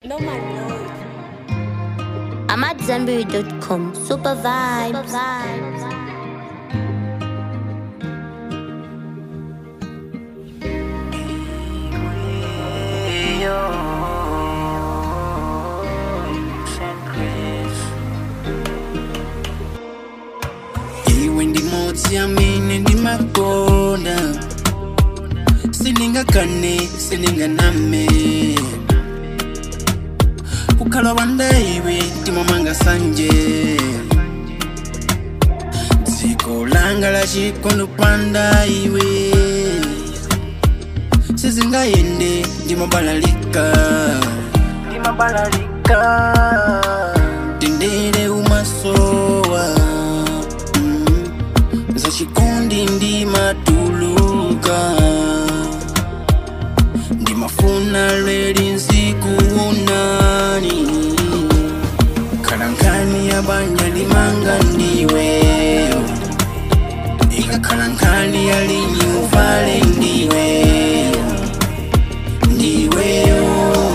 No man know. I'm at Zenberry.com. Super vibes. iwe ndimodzi amene ndimakonda sindingakane sindinganame kukhala wanda iwe timamanga sanje dziko langa lachikondo panda iwe sizingayende ndimabalalika ndimabalalika tendere umasowa mm. zachikondi ndimatuluka ndimafuna leli nzikuonani kalankani ya banja limanga ndiweyo ikakalankani ya linyi uvale ndiweyo ndiweyo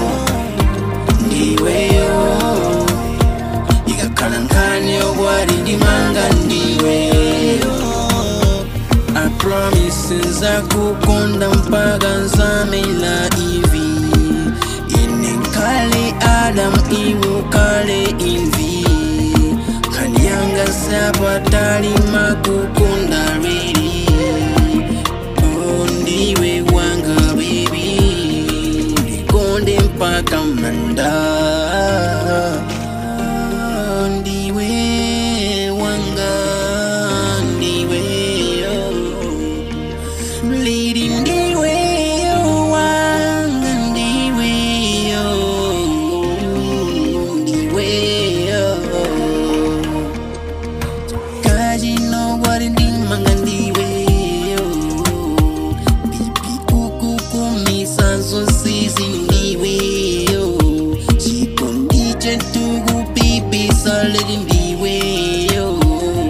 ndiweyo ikakalankani ogwali ndimanga ndiweyo I promise nzakukonda mpaka nzamela ivi ine nkale adam iwe ukale imvi kani yanga sapatali makukonda lweli oh, ndiwe wanga bebi ndikonde mpaka manda ndiwe wanga ndiwe oh. Lady ndiwe oh, wanga ndiwe oh, ndiwe oh. Kaji no wari ndimanga ndiwe oh. Bibi kuku kumisa zosizi ndiwe oh. Chikondi chetugu pipi saledi ndiwe oh.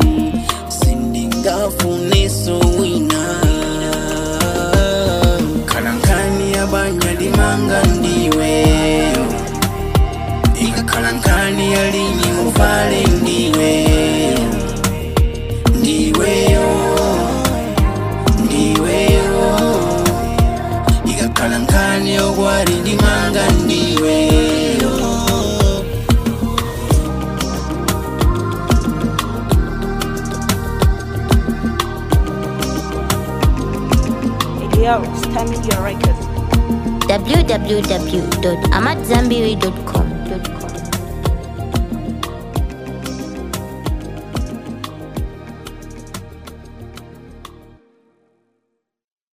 sindingafune sowina kalankani yabanya limanga ndiwe ikakalankani yalinyi uvale ndiwe ndiweyo ndiweyo ikakalankani ogwali ndimanga ndiweyo Yo, it's time your records. www.amatzambiri.com.